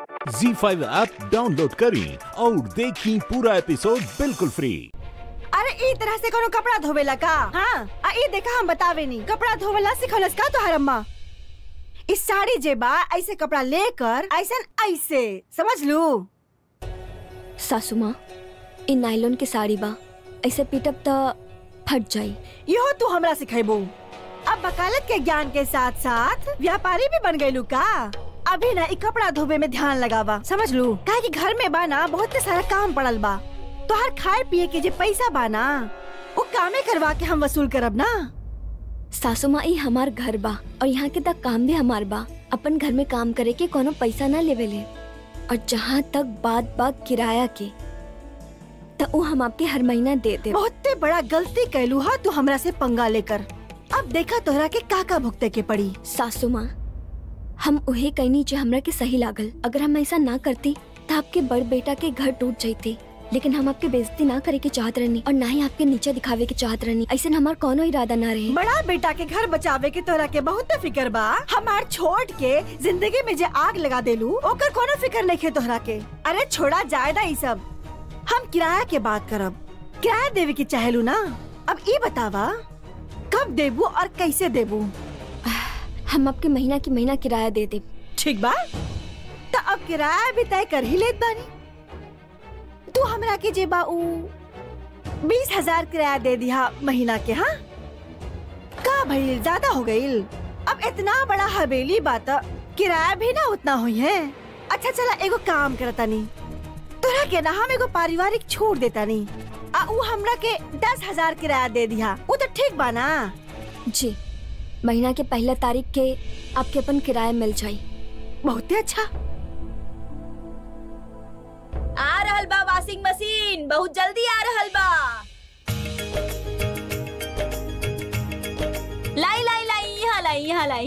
जी five app download करें और देखें पूरा एपिसोड बिल्कुल फ्री अरे ई तरह से कोनो कपड़ा धोवेला का हाँ आ ई देखा हम बतावे नहीं कपड़ा धोवेला सिखौलस का तोहर अम्मा इस साड़ी जे बा ऐसे कपड़ा लेकर ऐसन ऐसे समझ लू सासू माँ इ नायलॉन के साड़ी बा ऐसे पीटब त फट जाई इहो तू हमरा सिखेबू अब वकालत के ज्ञान के साथ साथ व्यापारी भी बन गयलू का अभी ना ई कपड़ा धोबे में ध्यान लगावा समझ लू काहे कि घर में बा ना बहुत सारा काम पड़ल बा तोहर खाए पिए के जे पैसा बा ना वो कामे करवा के हम वसूल करब ना सासू माँ ई हमार घर बा और यहाँ के तक काम भी हमार बा अपन घर में काम करे के कोनो पैसा ना लेवेले और जहाँ तक बात बा किराया के त उ हम आपके हर महीना दे दे बहुते बड़ा गलती कैलू हा तू हमरा से पंगा लेकर अब देखा तोहरा के काका भुगते के पड़ी सासू माँ हम उहे कहनी जो हमरा के सही लागल अगर हम ऐसा ना करती तो आपके बड़ बेटा के घर टूट जाते लेकिन हम आपके बेइज्जती ना करे के चाहत रहनी और ना ही आपके नीचे दिखावे के चाहत रहनी ऐसे हमार कोनो इरादा ना रहे बड़ा बेटा के घर बचावे के तोहरा के बहुत फिकर बा हमार छोड़ के जिंदगी में जे आग लगा देलू ओकर कोनो फिकर नहीं खे तोहरा के अरे छोड़ा जायदा ई सब हम किराया के बात करब किराया देवे की चाहेलू ना अब ई बतावा कब देबू और कैसे देबू हम आपके महीना की महीना किराया दे दे ठीक बा तो अब किराया भी तय कर ही लेत बानी तू हमरा के जे बा ऊ बीस हजार किराया दे दिया महीना के हाँ का भइल ज्यादा हो गईल अब इतना बड़ा हवेली बात किराया भी ना उतना हुई है अच्छा चला एगो काम करता नी तोरा के ना हम एगो पारिवारिक छोड़ देता नी आ ऊ हमरा के दस हजार किराया दे दिया वो तो ठीक बा ना जी महीना के पहला तारीख के आपके अपन किराया मिल जाई बहुते अच्छा आ रहल बा वॉशिंग मशीन बहुत जल्दी आ रहल बा लाई लाई लाई यहाँ लाई यहाँ लाई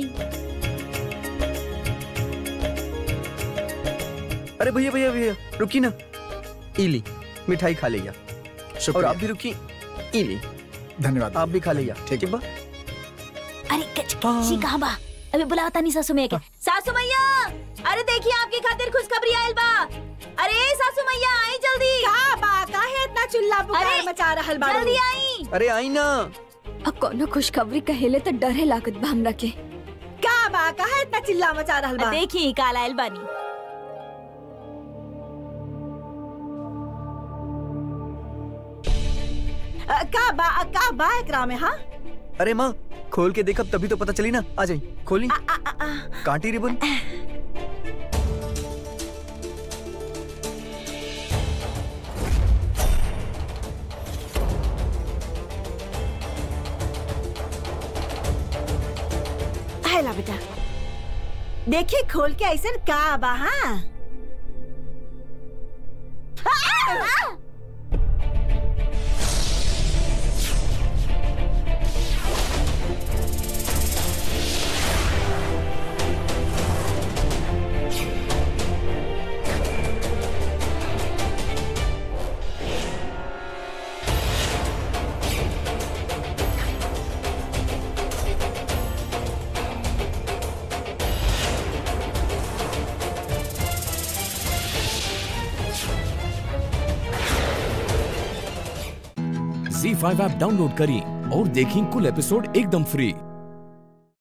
अरे भैया भैया भैया रुकी ना इली मिठाई खा लिया और शुक्रिया आप भी रुकी इली धन्यवाद आप भी खा लिया ठीक ठीक बा अरे कच कची कहाँ बा अबे बुलाओ तानी सासू मैया के सासू मैया अरे देखिए आपकी खातिर खुशखबरी आयल बा अरे सासू मैया आई जल्दी का बा काहे इतना चिल्ला पुकार अरे, मचा रहल बाड़ू जल्दी आई अरे आई ना अब कोनो खुशखबरी कहेले तो डरे लागत बा हमरा के का बा काहे इतना चिल्ला मचा रहल बा देखी काल आयल बानी अ, का बा अ, का बा एकरा में हाँ अरे माँ खोल के देखब तभी तो पता चली ना आ जाई खोली आ, आ, आ, आ, कांटी रिबन हैला बेटा देखिए खोल के ऐसे का बा हाँ जी फाइव ऐप डाउनलोड करें और देखें कुल एपिसोड एकदम फ्री